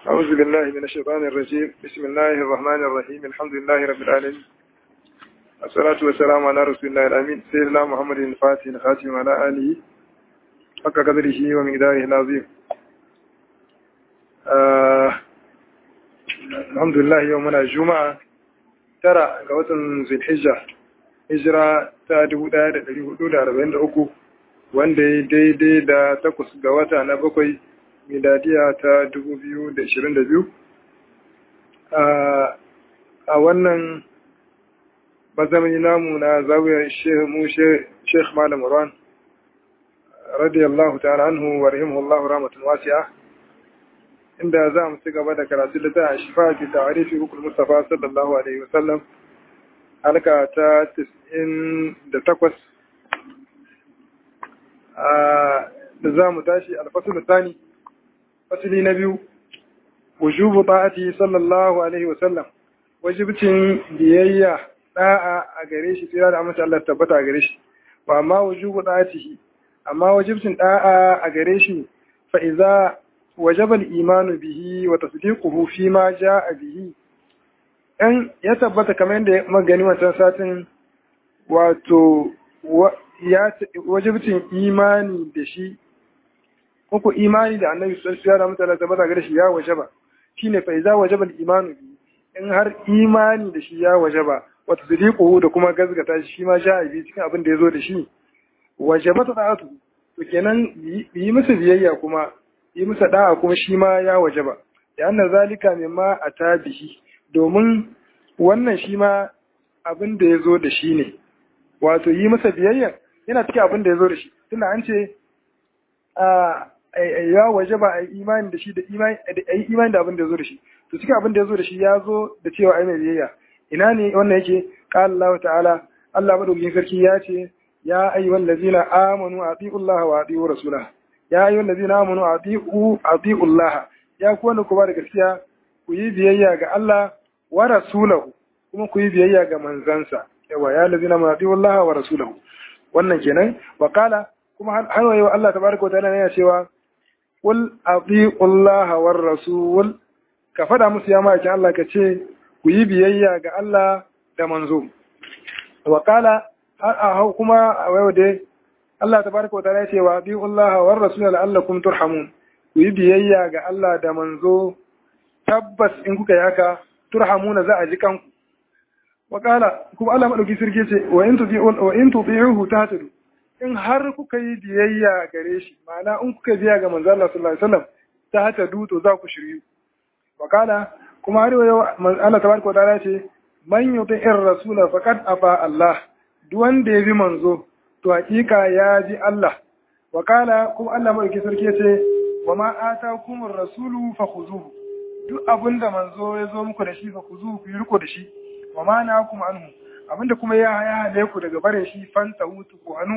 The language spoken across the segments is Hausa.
أعوذ بالله من الشيطان الرجيم بسم الله الرحمن الرحيم الحمد لله رب العالمين الصلاة والسلام على رسول الله الأمين سيدنا محمد الفاتح الخاتم على آله حق قدره ومقداره العظيم آه الحمد لله يومنا الجمعة ترى قوة ذي الحجة hijira ta 1443 wanda ya daidai da takwas ga wata na bakwai miladiya ta 2022 a wannan mazamani namu na zawiyar mu sheikh malam ruwan radiyallahu ta'ala anhu wa rahimahullahu rahmatun wasi'a inda za mu ci gaba da karatu da ta shifa fi ta'arifi hukul mustafa sallallahu alaihi wasallam halka ta 98 da za mu tashi alfasul tsani fasili na biyu wujubu ta'ati sallallahu alaihi wasallam wajibcin biyayya da'a a gare shi tsira da amince Allah tabbata a gare shi wa amma wujubu ta'atihi amma wajibcin da'a a gare shi fa idza wajaba al-imanu bihi wa tasdiquhu fi ma jaa bihi in ya tabbata kamar yadda magani wancan satin wato ya wajibcin imani da shi ko imani da annabi sallallahu alaihi wasallam tabbata gare shi ya wajaba shine fa iza wajaba al-imanu bi in har imani da shi ya wajaba wa tasdiquhu da kuma gazgata shi ma sha bi cikin abin da yazo da shi wajaba ta'atu to kenan yi masa biyayya kuma yi masa da'a kuma shi ma ya wajaba da anna zalika mimma atabihi domin wannan shi ma abin da yazo da shi ne wato yi masa biyayya yana cikin abin da yazo da shi tunda an ce a ya waje ba a yi imani da shi da imani a yi imani da abin da ya zo da shi to cikin abin da ya zo da shi ya zo da cewa ai mai biyayya ina ne wannan yake qala Allah ta'ala Allah madaukakin sarki ya ce ya ayyuhal ladzina amanu atiiu Allah wa atiiu rasulah ya ayyuhal ladzina amanu atiiu atiiu Allah ya ku wanda ku ba da gaskiya ku yi biyayya ga Allah wa rasulahu kuma ku yi biyayya ga manzansa yawa ya ladzina amanu atiiu Allah wa rasulahu wannan kenan wa qala kuma har wayo Allah tabaraka wa ta'ala yana cewa Kul Allah war rasul ka faɗa musu ya ma'aikin Allah ka ce ku yi biyayya ga Allah da manzo. Wa kala har a hau kuma a wayo dai Allah ta baraka wata ya ce wa bi Allah war rasul la'allakum turhamun ku yi biyayya ga Allah da manzo tabbas in kuka yi haka turhamuna za a ji kanku. Wa kala kuma Allah madauki sirke ce wa in tubi'u wa in tubi'uhu tahtadu in har kuka yi biyayya gare shi ma'ana in kuka biya ga manzo Allah sallallahu alaihi wasallam ta hata duto za ku shiryu wakala kuma har yau Allah tabaraka wa ta'ala ce man yuti ir rasula faqad aba Allah duk wanda ya bi manzo to hakika ya ji Allah wakala kuma Allah mai sarki ce wa ma atakumur rasulu fakhuzuhu duk abinda manzo ya zo muku da shi fakhuzuhu ku yi riko da shi wa ma nakum anhu abinda kuma ya haya ku daga bare shi fanta hutu ko anu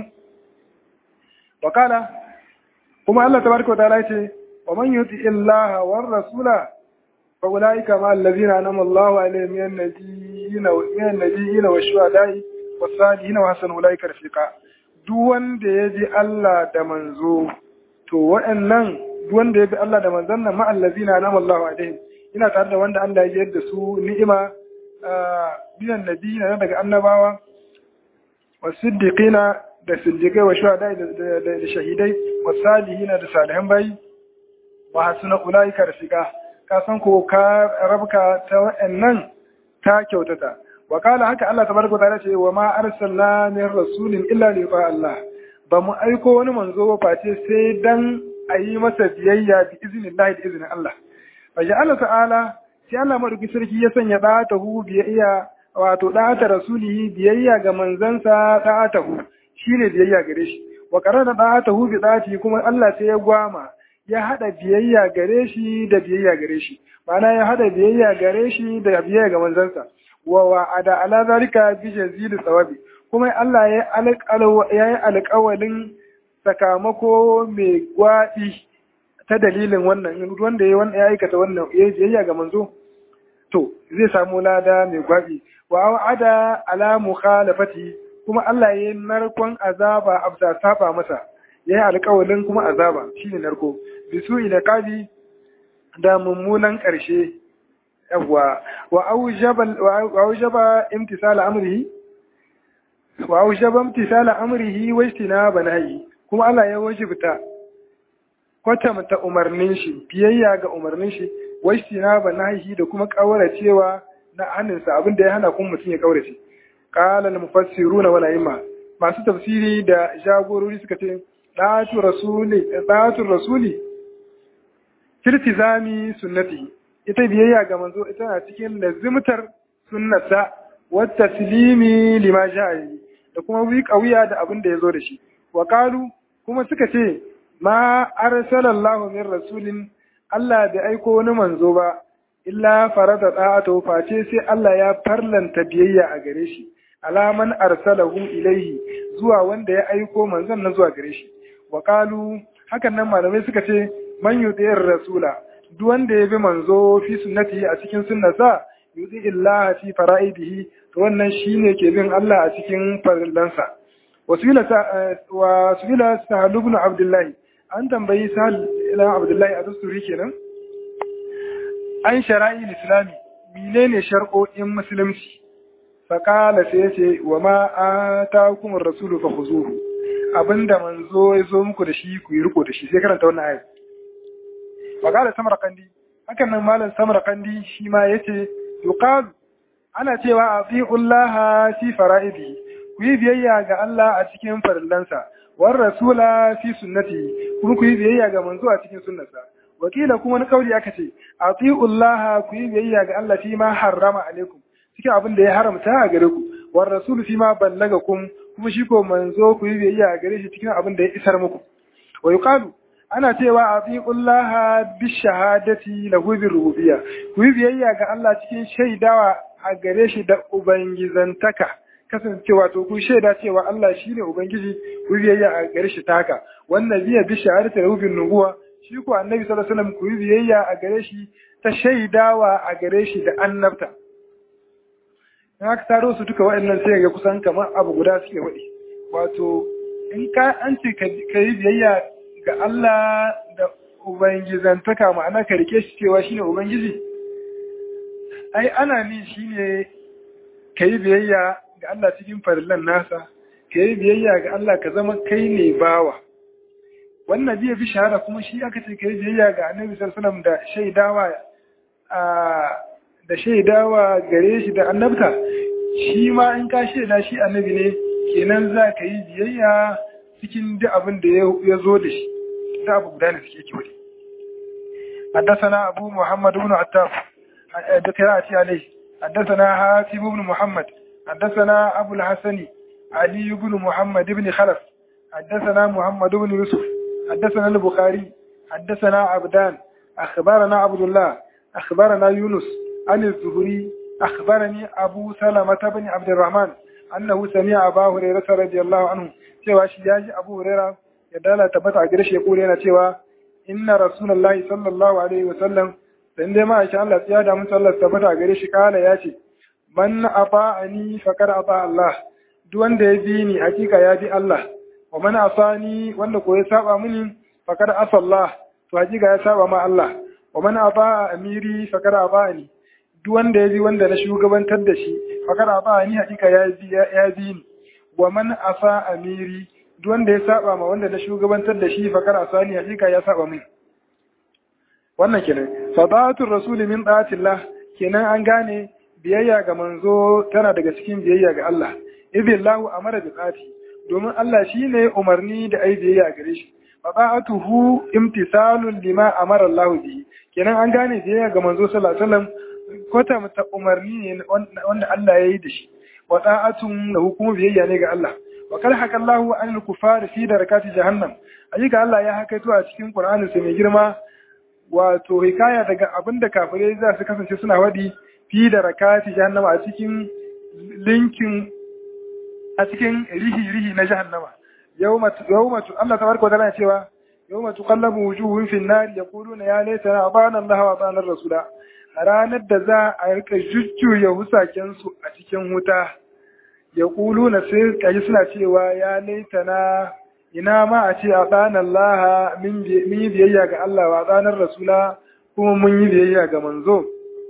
wakala kuma Allah tabaraka wa ta'ala ce wa man yuti illaha war rasula fa ulaika ma allazina anama Allahu alaihim min nabiyyin wa min nabiyyin wa shuhada'i was salihin wa hasan ulaika rafiqa duk wanda ya bi Allah da manzo to waɗannan duk wanda ya bi Allah da manzon nan ma allazina anama Allahu alaihim ina tare da wanda Allah ya yarda su ni'ima biyan nabiyyin daga annabawa wasiddiqina da siddiqai wa shuhada da shahidai wa salihina da salihan bayi wa hasuna ulaika rafiqa ka san ko ka rabka ta wa'annan ta kyautata wa kala haka Allah tabaraka wa ta'ala ce wa ma arsalna min rasulin illa li Allah ba mu aiko wani manzo ba face sai dan ayi masa biyayya bi iznillahi da iznin Allah fa Allah ta'ala sai Allah madauki sarki ya sanya da ta hu biyayya wato da ta rasulihi biyayya ga manzansa da ta hu shine biyayya gare shi wa qarana da ta hu bi dati kuma Allah sai ya gwama ya hada biyayya gare shi da biyayya gare shi ma'ana ya hada biyayya gare shi da biyayya ga manzansa wa wa'ada ala zalika bi jazil tsawabi kuma Allah ya yi alƙawalin sakamako mai gwaɗi ta dalilin wannan wanda ya aikata wannan ya biyayya ga manzo to zai samu lada mai gwaɓi wa wa'ada ala mukhalafati kuma Allah ya yi narkon azaba abda saba masa ya yi alƙawalin kuma azaba shine narko bisu ila qadi da mummunan ƙarshe yawwa wa aujaba imtisala amrihi wa aujaba imtisala amrihi wa istinaba nahyi kuma Allah ya wajibta kwatanta umarnin shi biyayya ga umarnin shi wa istinaba nahyi da kuma kauracewa na hannunsa abinda ya hana kuma mutum ya kaurace qala al mufassiruna wal a'imma masu tafsiri da jagorori suka ce da'atu rasuli da'atu rasuli tiltizami sunnati ita biyayya ga manzo ita na cikin lazimtar sunnata wa taslimi lima ja'i da kuma wi kawiya da abin da yazo da shi wa qalu kuma suka ce ma arsalallahu min rasulin Allah bai aiko wani manzo ba illa farada da'atu face sai Allah ya farlanta biyayya a gare shi alaman arsalahu ilaihi zuwa wanda ya aiko manzon nan zuwa gare shi wa qalu hakan nan malamai suka ce man yudiyar rasula duk wanda ya bi manzo fi sunnati a cikin sunnasa yudi illaha fi fara'idihi to wannan shine ke bin Allah a cikin farillansa wasila wa subila sahal ibn abdullahi an tambayi sahal ibn abdullahi a dusturi kenan an shara'i islami menene shar'o'in musulunci faƙala sai ya ce wa ma a ta hukumar rasulu fa khuzuhu abinda manzo ya zo muku da shi ku yi riko da shi sai karanta wannan ayat faƙala samarqandi hakan nan malam samarqandi shi ma yace yuqalu ana cewa atiullaha fi fara'idi ku yi biyayya ga Allah a cikin farillansa war rasula fi sunnati kuma ku yi biyayya ga manzo a cikin sunnarsa wakila kuma wani kauli aka ce atiullaha ku yi biyayya ga Allah fi ma harrama alaikum cikin abin da ya haramta a gare ku war rasulu fi ma ballagakum kuma shi ko manzo ku yi biyayya a gare shi cikin abin da ya isar muku wa yuqalu ana cewa atiqullaha bi shahadati lahu bi rububiyya ku yi biyayya ga Allah cikin shaidawa a gare shi da ubangizantaka kasancewa to ku shaida cewa Allah shine ubangiji ku yi biyayya a gare shi taka wannan biya bi shahadati lahu bi nubuwa shi ko annabi sallallahu alaihi wasallam ku yi biyayya a gare shi ta shaidawa a gare shi da annabta in aka taro su duka waɗannan sai ga kusan kamar abu guda suke waɗi wato in ka an ce ka yi biyayya ga Allah da ubangizantaka ma'ana ka rike shi cewa shine ubangiji ai ana ni shine ka yi biyayya ga Allah cikin farillan nasa ka yi biyayya ga Allah ka zama kai ne bawa wannan biya bi shahara kuma shi aka ce ka yi biyayya ga annabi sallallahu alaihi wasallam da shaidawa a da shaidawa gare shi da annabta shi ma in ka shaida shi annabi ne kenan za ka yi biyayya cikin duk abin da ya zo da shi da abu guda ne suke kiwai حدثنا أبو محمد بن عتاب ذكراتي عليه حدثنا حاتم بن محمد حدثنا أبو الحسن علي بن محمد بن خلف حدثنا محمد بن يوسف حدثنا البخاري حدثنا عبدان أخبرنا عبد الله أخبرنا يونس عن الزهري أخبرني أبو سلمة بن عبد الرحمن أنه سمع أبا هريرة رضي الله عنه cewa shi ya ji Abu Huraira ya dala tabbata a gare shi ya kore yana cewa inna rasulullahi sallallahu alaihi wa sallam dan dai ma'aikin Allah ya da mun sallar tabbata a gare shi kala ya ce man ata'ani faqad ata Allah duk wanda ya bi ni hakika ya bi Allah wa man asani wanda ko ya saba mini faqad asa Allah to hakika ya saba ma Allah wa man aba amiri faqad abani duk wanda ya bi wanda na shugabantar da shi faqad abani hakika ya bi ya bi ni wa man asa amiri duk wanda ya saba ma wanda na shugabantar da shi faqad asani hakika ya saba min wannan kenan fadatul rasuli min da'atillah kenan an gane biyayya ga manzo tana daga cikin biyayya ga Allah idillahu amara bi tsati domin Allah shine umarni da ai biyayya gare shi fada'atuhu imtisalun lima amara Allah bihi kenan an gane biyayya ga manzo sallallahu alaihi wasallam kota mata umarni ne wanda Allah ya yi da shi wa da'atun lahu kuma biyayya ne ga Allah wa kal haka Allah an al-kufar fi darakati jahannam ayyuka Allah ya hakaito a cikin Qur'anin sa mai girma wato hikaya daga abinda kafirai za su kasance suna wadi fi darakati jahannam a cikin linkin a cikin rihi-rihi na jahannama yawma Allah tabaraka wa ta'ala cewa yawma tuqallabu wujuhum fi an-nar yaquluna ya laitana ata'ana Allah wa ata'ana ar-rasula ranar da za a rika jujjuya husaken su a cikin wuta yaquluna sai kaji suna cewa ya laitana ina ma a ce ata'ana Allah min biyayya ga Allah wa ata'ana ar-rasula kuma mun yi biyayya ga manzo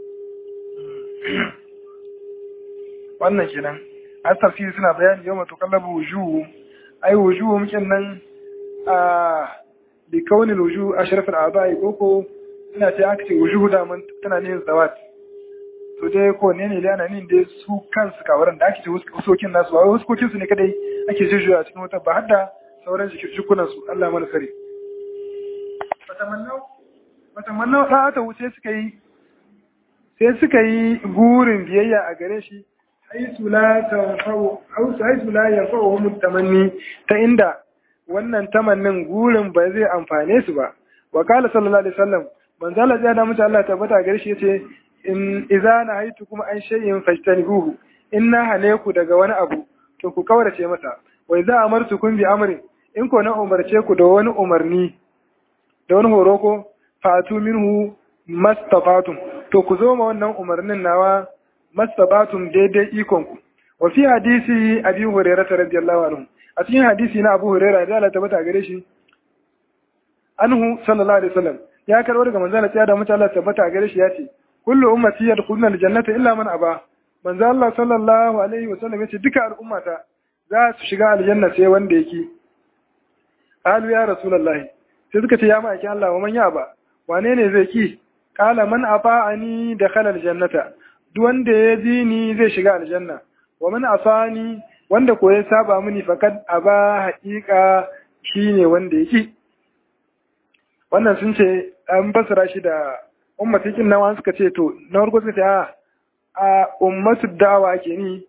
wannan kenan a tafsiri suna bayani yau matu kallabu wujuhu ai wujuhu mukin nan a bi kaunin wujuhu a sharafin abai koko ina ce aka ce wujuhu da mun tana nihin zawat to dai ko ne ne ana nin dai su kansu kawaran da ake ce huskokin nasu ba huskokin su ne kadai ake jujjuya cikin wata ba hadda sauran jikunan su Allah mana sare fatamannau fatamannau da ta wuce suka yi sai suka yi gurin biyayya a gare shi haisu la tanfa'u haisu la yanfa'uhum tamanni ta inda wannan tamannin gurin ba zai amfane su ba wa qala sallallahu alaihi wasallam manzo Allah ya da mutu Allah tabbata gare shi yace in idza nahaitu kuma an shay'in fajtanibuhu inna hane ku daga wani abu to ku kaurace masa wa idza amartukum bi amrin in ko na umarce ku da wani umarni da wani horo ko fatu minhu mastafatum to ku zo ma wannan umarnin nawa mastabatum daidai ikonku wa fi hadisi abi hurairah radiyallahu anhu a cikin hadisi na abu hurairah da Allah tabbata gare shi anhu sallallahu alaihi wasallam ya karbo daga manzo Allah da mutum Allah tabbata gare shi yace kullu ummati yadkhuluna aljannata illa man aba manzo Allah sallallahu alaihi wasallam yace duka al'ummata za su shiga aljanna sai wanda yake qalu ya rasulullahi sai suka ce ya ma'aikin Allah wa man ya ba wane ne zai ki qala man afa'ani dakhala aljannata duk wanda ya ji ni zai shiga aljanna wa man asani wanda ko ya saba mini fakat aba haƙiƙa shine wanda yake wannan sun ce an fassara shi da ummatikin nawa suka ce to na farko suka ce a a ummatu dawa ke ni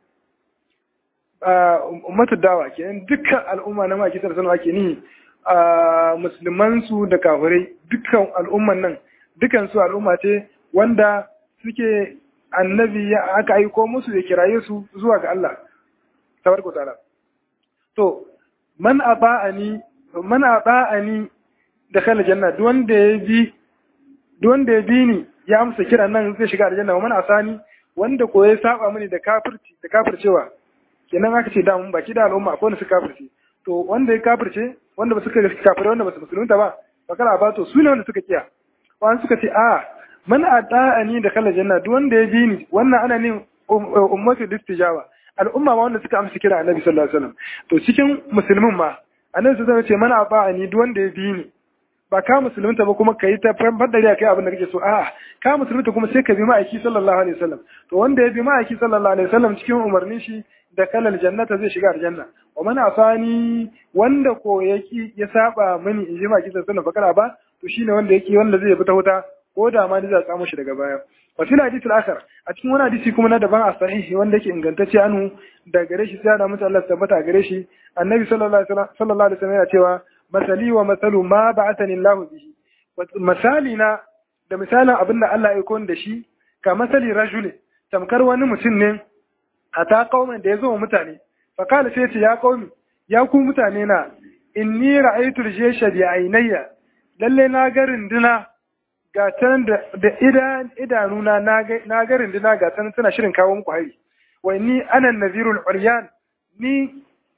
a ummatu dawa ke ni dukkan al'umma na maki sallallahu ke ni a musulman su da kafirai dukkan al'umman nan dukkan su al'umma ce wanda suke annabi ya aka aiko musu ya kiraye su zuwa ga Allah tabaraka ta'ala to man aba'ani man aba'ani da khala janna duk wanda ya bi duk wanda ya bi ni ya amsa kira nan zai shiga aljanna wa man asani wanda ko ya saba mini da kafirci da kafircewa kenan aka ce da mun baki da al'umma akwai wanda suka kafirce to wanda ya kafirce wanda ba suka kafire wanda ba su musulunta ba bakara ba to su ne wanda suka kiya wani suka ce a man ada'ani da kala janna duk wanda ya bi ni wannan ana ne ummatu listijawa al'umma ma wanda suka amsa kira annabi sallallahu alaihi wasallam to cikin musulmin ma annabi sallallahu alaihi wasallam ce man ada'ani duk wanda ya bi ni ba ka musulunta ba kuma kai ta fadari kai abin da kake so a'a ka musulunta kuma sai ka bi ma'aiki sallallahu alaihi wasallam to wanda ya bi ma'aiki sallallahu alaihi wasallam cikin umarnin shi da kalal jannata zai shiga aljanna wa man asani wanda ko yaki ya saba mini in ji ma'aiki sallallahu alaihi wasallam bakara ba to shine wanda yake wanda zai fita wuta ko da ma ni za samu shi daga baya wa fil hadith al-akhar a cikin wani hadisi kuma na daban a sahihi wanda yake ingantacce anu da gare shi sai da mutum Allah tabbata gare shi annabi sallallahu alaihi wasallam sallallahu alaihi wasallam yana cewa masali wa masalu ma ba'athani Allah bihi misali na da misalin abinda Allah ya kon da shi ka masali rajulin tamkar wani mutum ne a ta kauman da ya zo mutane fa kala sai ce ya kaumi ya ku mutane na inni ra'aytu al-jaysha bi aynayya lalle na ga rinduna ga can da idanuna na ga rinduna ga can tana shirin kawo muku hari wai ni anan nazirul uryan ni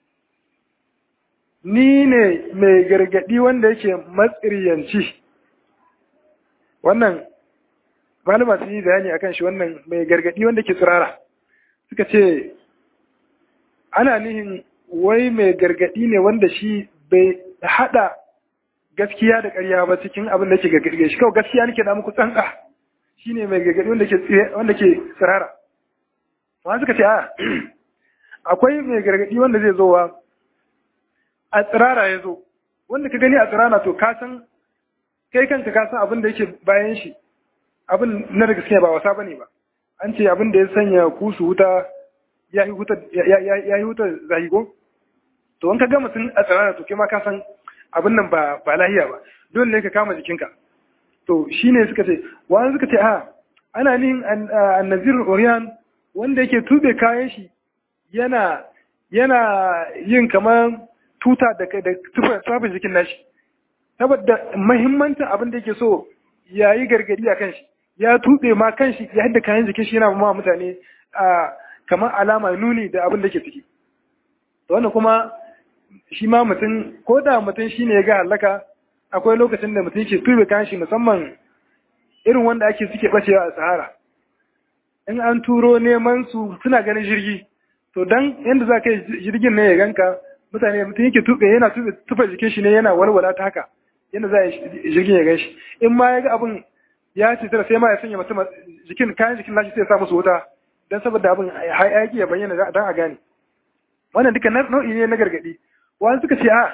ni ne mai gargadi wanda yake matsiriyanci wannan malama sun yi bayani akan shi wannan mai gargadi wanda ke tsirara suka ce ana nihin wai mai gargadi ne wanda shi bai hada gaskiya da ƙarya ba cikin abin da ke gargaɗe shi kawai gaskiya nake da muku tsantsa shine mai gargaɗi wanda ke wanda ke tsirara amma suka ce a akwai mai gargaɗi wanda zai zo wa a tsirara ya zo wanda ka gani a tsirara to ka san kai kanka ka san abin da yake bayan shi abin na da gaskiya ba wasa bane ba an ce abin da ya sanya kusu wuta ya yi wuta ya yi wuta zahigo to in ka ga mutum a tsirara to kai ma ka san abin nan ba ba lahiya ba dole ne ka kama jikinka to shine suka ce wani suka ce a ana nin annazir oriyan wanda yake tube kayan shi yana yana yin kamar tuta da da tufafin jikin nashi saboda mahimmancin abin da yake so ya yi gargadi a kan shi ya tube ma kan shi ya hadda kayan jikin shi yana ma mutane a kamar alama nuni da abin da ke ciki wannan kuma shi ma mutum ko da mutum shi ne ya ga halaka akwai lokacin da mutum ke tube kayan shi musamman irin wanda ake suke bacewa a sahara in an turo neman su suna ganin jirgi to dan yanda za ka yi jirgin ne ya ganka mutane mutum yake tuɓe yana tufa jikin shi ne yana walwala ta haka yanda za a yi jirgin ya gan shi in ma ya ga abin ya ce sai ma ya sanya mutum jikin kayan jikin nashi sai ya sa musu wuta dan saboda abin hayaki ya bayyana dan a gane wannan duka nau'i ne na gargadi wani suka ce a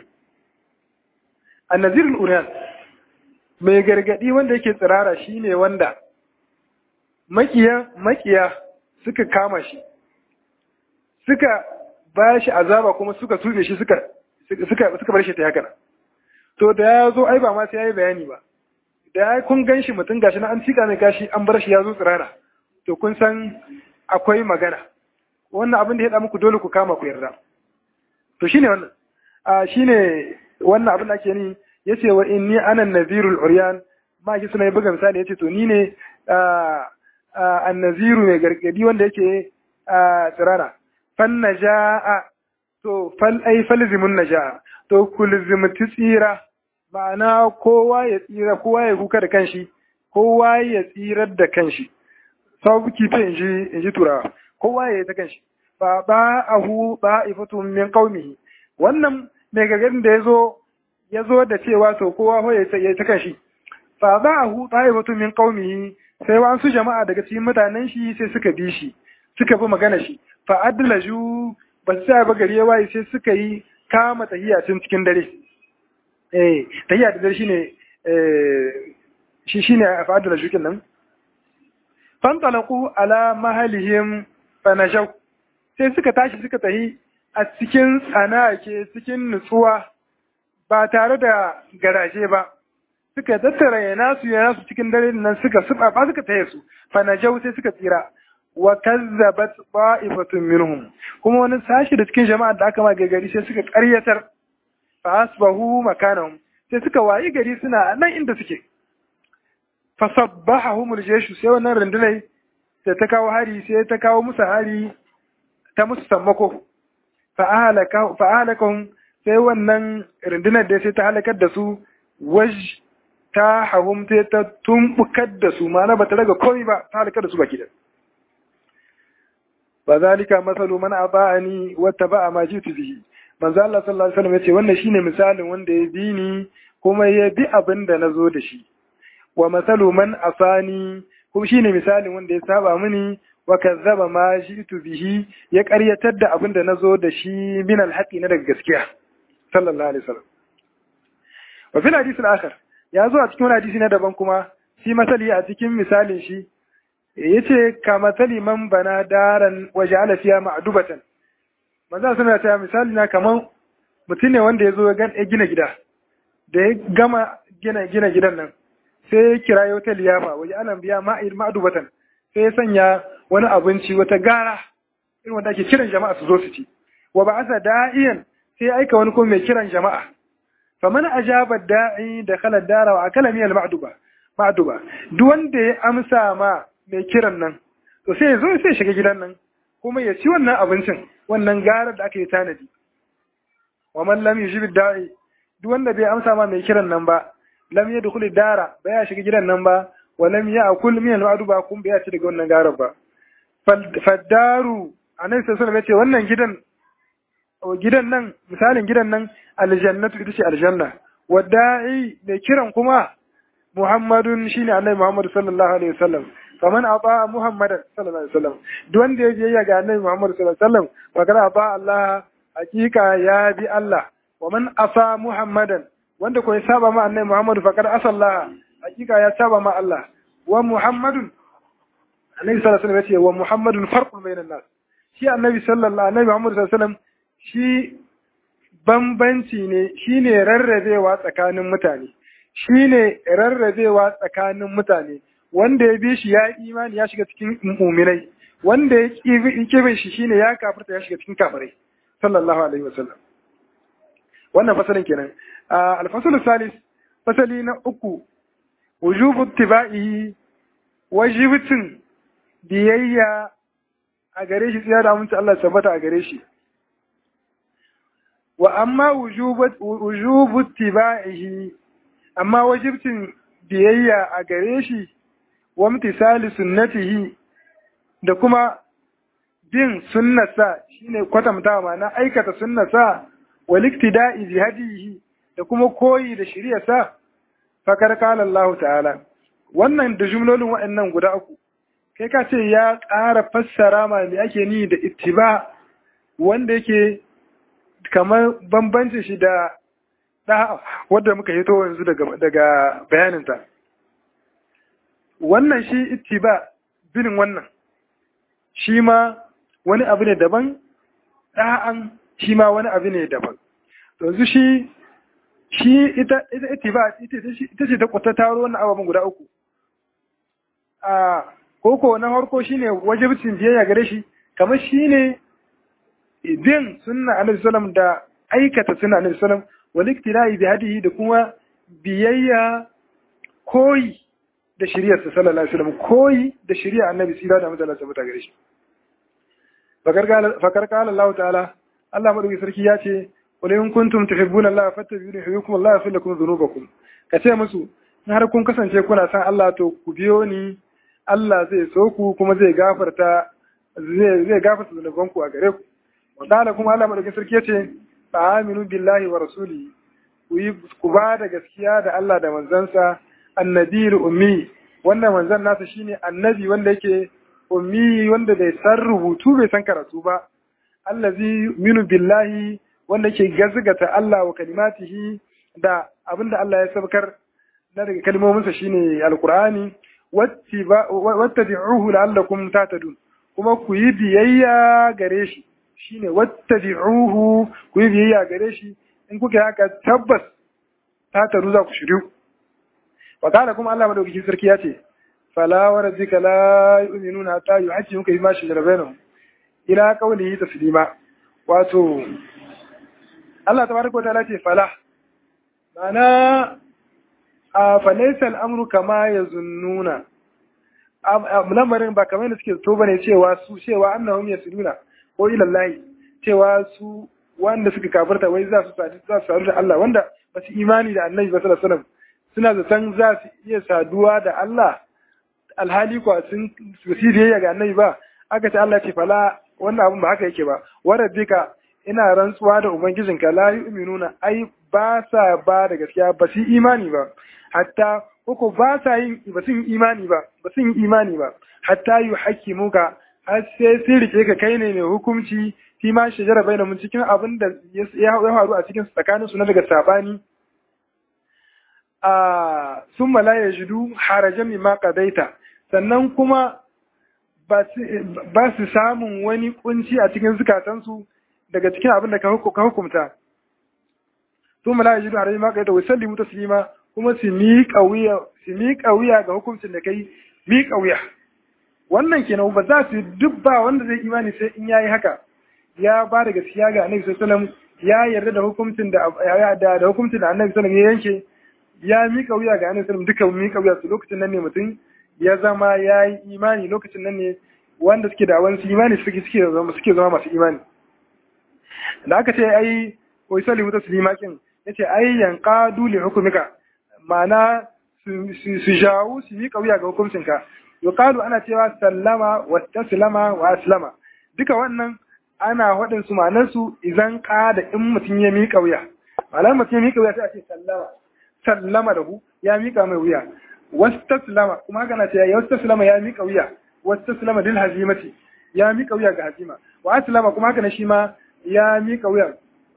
annazirul uriyan mai gargadi wanda yake tsirara shine wanda makiya makiya suka kama shi suka ba shi azaba kuma suka tube shi suka suka suka bar shi ta haka to da ya zo ai ba ma sai yayi bayani ba da ya kun gan shi mutum gashi na an cika mai gashi an bar shi ya zo tsirara to kun san akwai magana wannan abin da ya da muku dole ku kama ku yarda to shine wannan a shine wannan abin da ake ni yace wa inni ana nazirul uryan ma ki suna buga misali yace to ni ne annaziru mai gargadi wanda yake tsirara fan najaa to fal ai falzimun najaa to kulzimti tsira ma'ana kowa ya tsira kowa ya kuka da kanshi kowa ya tsirar da kanshi sabu kife inji inji turawa kowa ya yi ta kanshi fa ba ahu ba ifatun min qaumihi wannan mai gargadin da yazo yazo da cewa to kowa ho ya yi ta kanshi fa ba ahu ba ifatun min qaumihi sai wasu jama'a daga cikin mutanen shi sai suka bi shi suka bi magana shi fa adlaju ba su ba gari ya waye sai suka yi kama tahiya tun cikin dare eh tahiya da dare shine eh shi shine fa adlaju kin nan fantalaqu ala mahalihim fanajau sai suka tashi suka tahi a cikin tsanake cikin nutsuwa ba tare da garaje ba suka tattara yana su yana su cikin dare nan suka suba ba suka taye su fanajau sai suka tsira wa kazzabat ba'ifatun minhum kuma wani sashi da cikin jama'a da aka ma gari sai suka ƙaryatar fa asbahu makanahum sai suka wayi gari suna nan inda suke fasabbahahumul jeshu sai wannan rundunai da ta kawo hari sai ta kawo musu hari ta musu sammako fa'alakahum sai wannan rundunar da sai ta halakar da su waj ta hahum sai ta tumbukar da su ma'ana ba ta daga komai ba ta halakar da su baki da ba zalika masalu man aba'ani wata ba'a ma jitu bihi manzo Allah sallallahu alaihi wasallam yace wannan shine misalin wanda ya bi ni kuma ya bi abin da nazo da shi wa masalu man asani kuma shine misalin wanda ya saba mini wa kazzaba ma jitu bihi ya ƙaryatar da abin da nazo da shi min alhaqi na daga gaskiya sallallahu alaihi wasallam wa fil hadith al-akhar ya zo a cikin wani hadisi na daban kuma shi masali a cikin misalin shi yace ka masali man bana daran wa ja'ala fiha ma'dubatan manzo suna ta misali na kaman mutum ne wanda ya zo ya gina gida da ya gama gina gina gidan nan sai ya kira ya wata liyafa waje anan biya ma'ir ma'dubatan sai ya sanya wani abinci wata gara irin wanda ake kiran jama'a su zo su ci wa ba'asa da'iyan sai ya aika wani ko mai kiran jama'a faman ajaba da'i da khala dara wa akala min al-ma'duba ma'duba duk wanda ya amsa ma mai kiran nan to sai ya zo sai shiga gidan nan kuma ya ci wannan abincin wannan garar da aka yi tanadi wa man lam yujib da'i duk wanda bai amsa ma mai kiran nan ba lam yadkhul dara ba ya shiga gidan nan ba wa lam ya'kul min al-ma'duba kun bai ci daga wannan garar ba faddaru annabi sallallahu alaihi wasallam wannan gidan gidan nan misalin gidan nan aljannatu ita ce aljanna wada'i mai kiran kuma muhammadun shine annabi muhammad sallallahu alaihi wasallam faman ata muhammadan sallallahu alaihi wasallam duk wanda ya biyayya ga annabi muhammad sallallahu alaihi wasallam magana ba Allah hakika ya bi Allah wa man asa muhammadan wanda ko ya saba ma annabi muhammad faqad asa Allah hakika ya saba ma Allah wa muhammadun annabi sallallahu alaihi wasallam ya ce wa muhammadun farqun bainan nas shi annabi sallallahu annabi muhammad sallallahu alaihi wasallam shi bambanci ne shi ne rarrabewa tsakanin mutane shi ne rarrabewa tsakanin mutane wanda ya bi shi ya imani ya shiga cikin muminai wanda ya ƙi shi shi ne ya kafirta ya shiga cikin kafirai sallallahu alaihi wasallam wannan fasalin kenan alfasul salis fasali na uku wujubu tiba'i wajibcin biyayya a gare shi tsaya da aminci Allah tabbata a gare shi wa amma wujubu tiba'ihi amma wajibcin biyayya a gare shi wa imtisali sunnatihi da kuma bin sunnasa shine kwatanta ma'ana aikata sunnasa wal iktida'i bi hadihi da kuma koyi da shari'arsa fakar qala Allah ta'ala wannan da jumlolin waɗannan guda uku kai ka ce ya ƙara fassara ma me ake ni da ittiba wanda yake kamar bambanci shi da da wanda muka hito yanzu daga daga bayaninta wannan shi ittiba bin wannan shi ma wani abu ne daban ɗa'an shi ma wani abu ne daban yanzu shi shi ita ita ittiba ita ce ta kwata taro wannan ababen guda uku a koko na farko shine wajibcin biyayya gare shi kamar shine bin sunna annabi sallam da aikata sunna annabi sallam wal iktida'i bi hadihi da kuma biyayya koyi da shari'ar sa sallallahu alaihi wasallam koyi da shari'ar annabi sira da mutala sa mutagare gare shi fakar kala Allah ta'ala Allah madauki sarki ya ce qul in kuntum tuhibbuna Allah fattabi'uni yuhibbukum Allah yaghfir lakum dhunubakum ka ce musu in har kun kasance kuna san Allah to ku biyo ni Allah zai so ku kuma zai gafarta zai zai gafarta zunubanku a gare ku wa qala kuma Allah madauki sarki ya ce fa aminu billahi wa rasulihi ku yi ku ba da gaskiya da Allah da manzansa annabiyul ummi wannan manzan nasa shine annabi wanda yake ummi wanda bai san rubutu bai san karatu ba allazi minu billahi wanda yake gazgata Allah wa kalimatihi da abinda Allah ya sabkar na daga kalmominsa shine alqur'ani wattabi'uhu la'allakum tahtadun kuma ku yi biyayya gare shi shine wattabi'uhu ku yi biyayya gare shi in kuka haka tabbas tahtadu za ku shiryu wa kana kuma Allah madaukakin sarki ya ce fala wa rabbika la yu'minuna hatta yuhaqqimuka bima shajara bainahum ila qawlihi taslima wato Allah tabaraka wa ta'ala ce fala mana a falaysa al-amru kama yazunnuna lamarin ba kamar da suke so bane cewa su cewa annahum yasuluna ko ila Allah cewa su wanda suka kafirta wai za su sadu za su sadu da Allah wanda ba su imani da Annabi sallallahu alaihi wasallam suna zaton za su iya saduwa da Allah alhali kuwa sun su biyayya ga Annabi ba aka ce Allah ce fala wannan abun ba haka yake ba warabbika ina rantsuwa da ubangijinka la yu'minuna ai ba sa ba da gaskiya ba su imani ba hatta uku ba sa yin ba sun imani ba ba sun imani ba hatta yu muka har sai sun rike ka kai ne mai hukunci fi ma shajara bai mun cikin abin da ya faru a cikin tsakanin su na daga sabani a sun mala ya jidu harajan mi ma qadaita sannan kuma ba su samun wani kunci a cikin zukatansu daga cikin abin da ka hukumta sun mala ya jidu harajan mi ma qadaita wa sallimu taslima kuma su miƙa wuya su miƙa wuya ga hukuncin da kai miƙa wuya wannan kenan ba za su duk ba wanda zai imani sai in yayi haka ya ba da gaskiya ga annabi sallallahu alaihi wasallam ya yarda da hukuncin da da da hukuncin da annabi sallallahu alaihi wasallam ya yanke ya miƙa wuya ga annabi sallallahu duka miƙa wuya su lokacin nan ne mutum ya zama ya yi imani lokacin nan ne wanda suke da wani imani suke suke zama suke zama masu imani da aka ce ai wai sallimu taslima kin yace ai yanqadu li hukumika ma'ana su jawo su miƙa wuya ga hukuncinka yuqalu ana cewa sallama wa taslama wa aslama duka wannan ana faɗin su ma'anar su idan da in mutum ya miƙa wuya ma'anar mutum ya miƙa wuya sai a ce sallama sallama da hu ya miƙa mai wuya wastaslama kuma haka na cewa wastaslama ya miƙa wuya wastaslama dil hazimati ya miƙa wuya ga hazima wa aslama kuma haka na shi ma ya miƙa wuya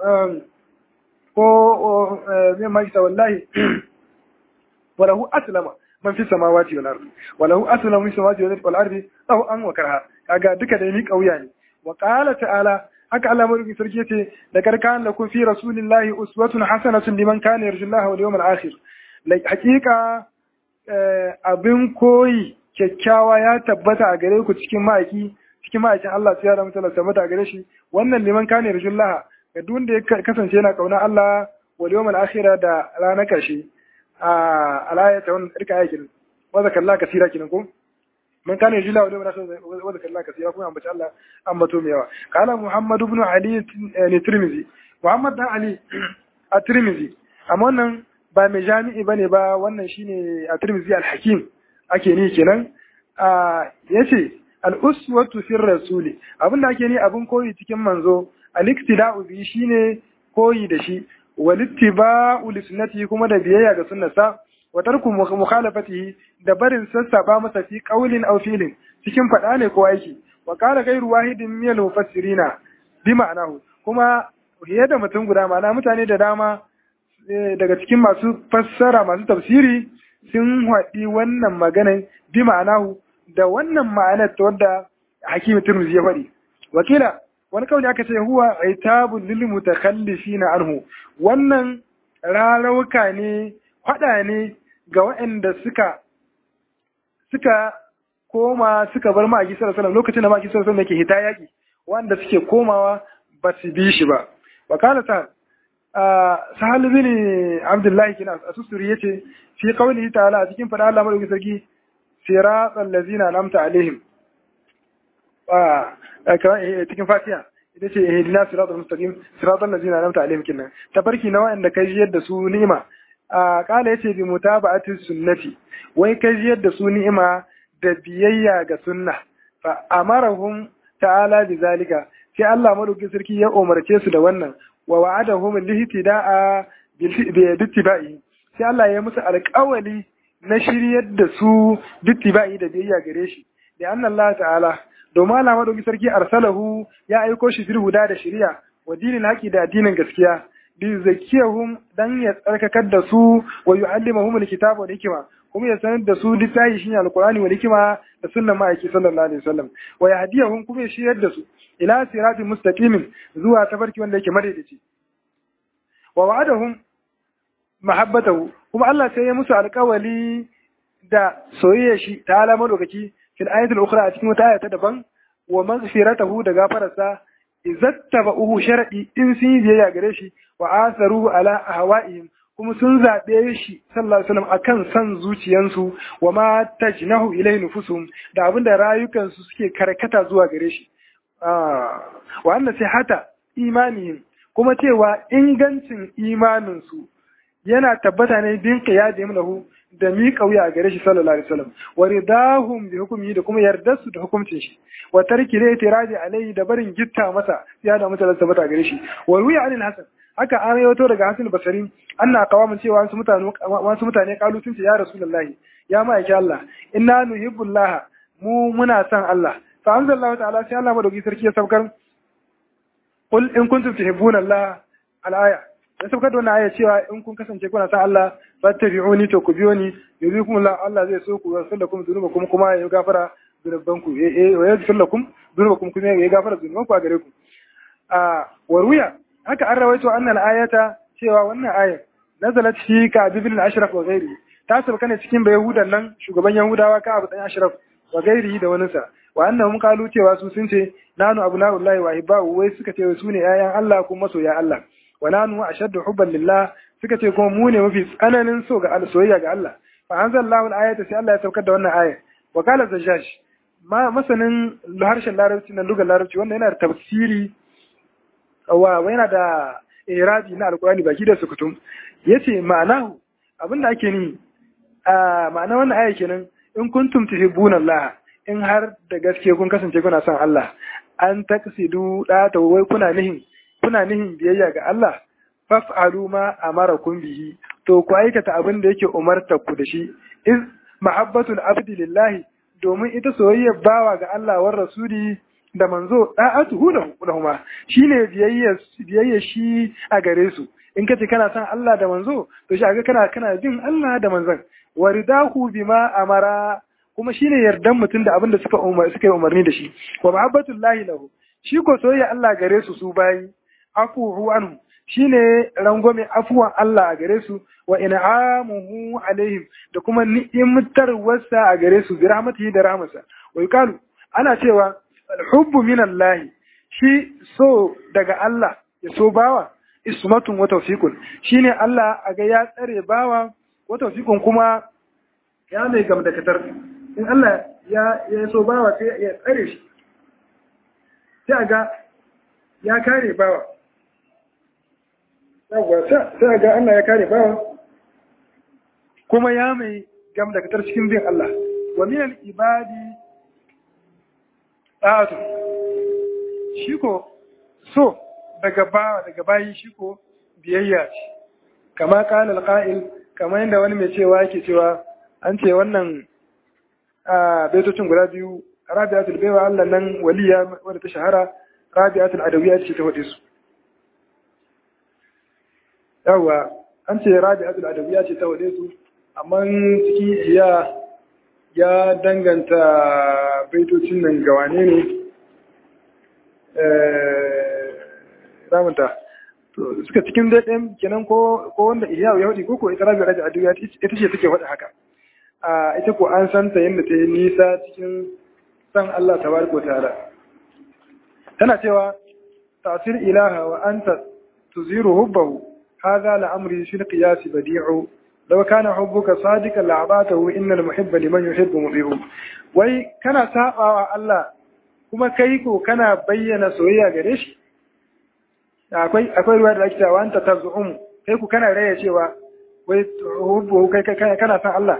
ko me ma wallahi وله أسلم من في السماوات والأرض وله أسلم من السماوات والأرض له أن وكرها kaga duka da ni kauya ne wa qala ta'ala haka Allah mai sarki yace da karkan lakum fi rasulillahi uswatun hasanatun liman kana yarjullaha wal yawmal akhir hakika abin koyi kyakkyawa ya tabbata a gare ku cikin ma'aiki cikin ma'aikin Allah sai ya ramu tabbata tabbata a gare shi wannan liman kana yarjullaha ga duk wanda ya kasance yana kauna Allah wal yawmal akhir da ranar karshe a alayata wannan tsarka yakin wa zakalla kasira kinan ko man kana yajila wa dawra wa zakalla kasira kuma ambaci Allah ambato mai yawa kana Muhammad ibn Ali ne Tirmidhi Muhammad dan Ali a Tirmidhi amma wannan ba mai jami'i bane ba wannan shine a Tirmidhi al-Hakim ake ni kenan a yace al-uswatu fi rasuli abinda ake ni abin koyi cikin manzo al-iktida'u bi shine koyi da shi walittiba'u li sunnati kuma da biyayya ga sunnarsa wa tarku mukhalafatihi da barin sassaba masa fi qawlin aw fi'lin cikin fada ne ko aiki wa qala ghayru wahidin min al-mufassirina bi ma'anahu kuma fiye da mutum guda ma'ana mutane da dama daga cikin masu fassara masu tafsiri sun haɗi wannan maganan bi ma'anahu da wannan ma'anar ta wadda hakimi turmuzi ya faɗi wakila wani kawai aka ce huwa aitabun lil mutakhallifina anhu wannan rarauka ne faɗa ne ga waɗanda suka suka koma suka bar ma'aiki sallallahu alaihi lokacin da ma'aiki sallallahu alaihi yake hita yaki wanda suke komawa ba su bi shi ba wa kana ta sahal bin abdullahi kina asusuri yace fi qawlihi ta'ala a cikin fada Allah madaukakin sarki siratal ladzina an'amta alaihim cikin fatiha ita ce ihdina siratal mustaqim siratal ladzina an'amta alaihim kinnan tafarki na wanda kai yadda su ni'ima a kala yace bi mutaba'ati sunnati wai kai yadda su ni'ima da biyayya ga sunna fa amarahum ta'ala bi zalika sai Allah madaukakin sarki ya umarce su da wannan wa wa'adahum lihtida'a bittiba'i sai Allah ya musu alƙawali na shiryar da su bittiba'i da biyayya gare shi da anna Allah ta'ala domin Allah madauki sarki arsalahu ya aiko shi fil huda da shari'a wa dinil haqi da addinin gaskiya bi zakiyahum dan ya tsarkakar da su wa yu'allimuhum alkitaba wal hikma kuma ya sanar da su littafi shine alqur'ani wal hikma da sunnan ma'aiki sallallahu alaihi wasallam wa yahdiyahum kuma ya shiryar da su ila siratin mustaqimin zuwa tafarki wanda yake madaidaici wa wa'adahum mahabbatahu kuma Allah sai ya musu alƙawali da soyayya shi ta alamar lokaci fil ayatul ukhra a cikin wata ayata daban wa maghfiratahu da gafararsa izattaba'uhu shar'i in sun yi biyayya gare shi wa asaru ala ahwa'ihim kuma sun zaɓe shi sallallahu alaihi wasallam akan san zuciyansu wa ma tajnahu ilayhi nufusuhum da abinda rayukansu suke karkata zuwa gare shi wa anna sihata imanihim kuma cewa ingancin imaninsu yana tabbata ne bin qiyadihim lahu da mi kauya a gare shi sallallahu alaihi wasallam wa ridahum bi hukmi da kuma yardar su da hukuncin shi wa tarki da itiradi alai da barin gitta masa ya da mutala tabbata gare shi wa ruya anil hasan haka an yawato daga hasan basari anna qawamin cewa wasu mutane wasu mutane kalu sun ce ya rasulullahi ya ma'aiki Allah inna nuhibbullah mu muna son Allah fa anzalallahu ta'ala sai Allah madauki sarki ya saukar qul in kuntum tuhibbuna Allah al-aya ya saukar da wannan aya cewa in kun kasance kuna san Allah fattabi'uni to ku biyo ni yuzikum Allah Allah zai so ku yaghfir lakum dhunubakum kuma ya gafara dhunubanku eh wa yaghfir lakum dhunubakum kuma ya gafara dhunubanku a gare ku a waruya haka an rawaito annal ayata cewa wannan ayar nazalat fi ka ibn al-ashraf wa ghairi ta sauka ne cikin bayahudan nan shugaban yahudawa ka abu dan ashraf wa ghairi da wani sa wa annahum qalu cewa su sun ce nanu abna'ullahi wa hibba'u wai suka ce su ne yayan Allah kuma masoya Allah wa nanu ashaddu hubban lillah suka ce kuma mu ne mafi tsananin so ga soyayya ga Allah fa anzalallahu al-ayata sai Allah ya saukar da wannan aya wa qala zajjash ma masanin harshen larabci na lugar larabci wanda yana da tafsiri wa yana da irabi na alkurani baki da sukutum yace ma'anahu abinda ake ni a ma'ana wannan aya kenan in kuntum tuhibbuna Allah in har da gaske kun kasance kuna son Allah an taksidu da ta wai kuna nihin kuna nihin biyayya ga Allah faf'alu ma amarakum bihi to ku aikata abin da yake umarta ku da shi iz mahabbatul abdi lillahi domin ita soyayyar bawa ga Allah war rasuli da manzo da'atuhu lahuma shine biyayya biyayya shi a gare su in kace kana son Allah da manzo to shi aga kana kana bin Allah da manzon waridahu bima amara kuma shine yardan mutum da abin da suka umar suka yi umarni da shi wa mahabbatullahi lahu shi ko soyayya Allah gare su su bayi afuhu anhu shine rangwame afuwan Allah a gare su wa in'amuhu alaihim da kuma ni'imtarwarsa a gare su bi rahmatihi da rahmasa wa yuqalu ana cewa alhubbu min Allah shi so daga Allah ya so bawa ismatun wa tawfiqun shine Allah a ga ya tsare bawa wa tawfiqun kuma ya mai gamdakatar in Allah ya ya so bawa sai ya tsare shi sai ga ya kare bawa yawwa sai ga Allah ya kare bawa kuma ya mai gam da katar cikin bin Allah wa min al-ibadi ta'atu shi ko so daga ba daga bayi shi ko biyayya ce kama qala al-qa'il kamar yadda wani mai cewa yake cewa an ce wannan a baitocin guda biyu rabi'atul baiwa Allah nan waliya wadda ta shahara rabi'atul adawiyya ce ta wade su yawa an ce rabi'atul adawiyya ce ta wade su amma ciki iya ya danganta baitocin nan ga wane ne ramanta to suka cikin dai ɗayan kenan ko wanda iya ya hudu ko ko ita rabi'atul adawiyya ita ce take wada haka a ita ko an santa yadda ta yi nisa cikin san Allah tabaraka ta'ala tana cewa ta'sir ilaha wa anta tuziru hubbahu hadha la'amri fil qiyas badi'u law kana hubbuka sadiqan la'abatahu innal muhibba liman yuhibbu mudhi'u wai kana sabawa Allah kuma kai ko kana bayyana soyayya gare shi akwai akwai ruwa da ake cewa anta tazum kai ku kana raya cewa wai hubbu kai kai kana san Allah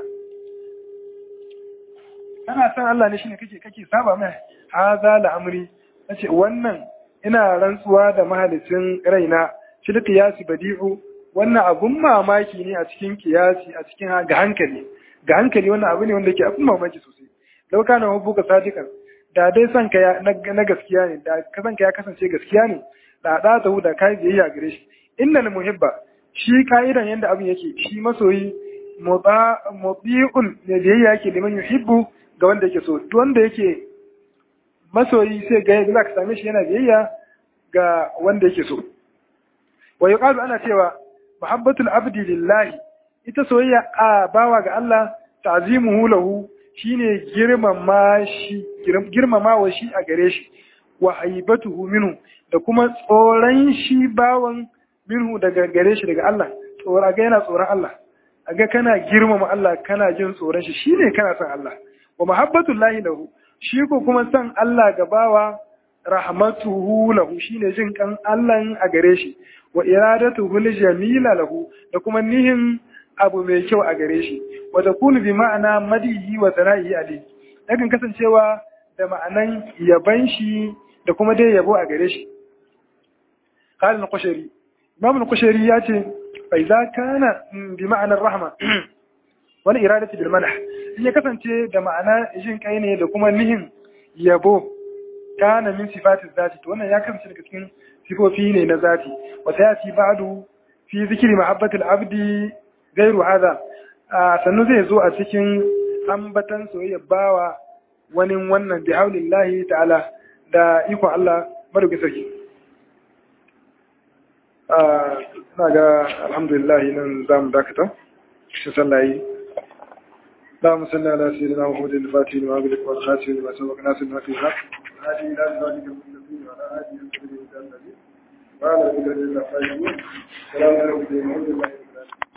kana san Allah ne shine kake kake saba mai haza la'amri nace wannan ina rantsuwa da mahalicin raina shi kiyasi badi'u wannan abun mamaki ne a cikin kiyasi a cikin ga hankali ga hankali wannan abu ne wanda yake abun mamaki sosai lau kana hubbuka sadiqan da dai san ka na gaskiya ne da ka san ka ya kasance gaskiya ne da da ta da kai biyayya gare shi innal muhibba shi ka'idan yanda abin yake shi masoyi mubi'un ne biyayya yake liman yuhibbu ga wanda yake so duk wanda yake masoyi sai ga za ka same shi yana biyayya ga wanda yake so wa yuqalu ana cewa muhabbatul abdi lillahi ita soyayya a bawa ga Allah ta'zimuhu lahu shine girmama shi girmama wa shi a gare shi wa haibatuhu minhu da kuma tsoron shi bawan minhu daga gare shi daga Allah tsora ga yana tsoron Allah aga kana girmama Allah kana jin tsoron shi shine kana son Allah wa mahabbatul lahi lahu shi ko kuma san Allah ga bawa rahmatuhu lahu shine jin kan Allah a gare shi wa iradatuhu jamila lahu da kuma nihin abu mai kyau a gare shi wa takunu bi ma'ana madihi wa sana'i ali yakan kasancewa da ma'anan yaban shi da kuma dai yabo a gare shi qala al-qushayri imam al-qushayri ya ce fa idza kana bi ma'anar rahma wani iradatu bil manah in ya kasance da ma'ana jin kai ne da kuma nihin yabo kana min sifatin zati to wannan ya kasance daga cikin sifofi ne na zati wa sayati ba'du fi zikri mahabbatil abdi gairu hada sannu zai zo a cikin ambatan soyayya bawa wani wannan bi haulillahi ta'ala da iko Allah madauki sarki na ga alhamdulillah nan za mu dakata shi sallayi اللهم صل على سيدنا محمد الفاتح لما أغلق والخاتم لما سبق ناصر ما في الحق هذه إلى ذلك المستقيم وعلى آله وصحبه وسلم وعلى آله وصحبه وسلم السلام عليكم ورحمة الله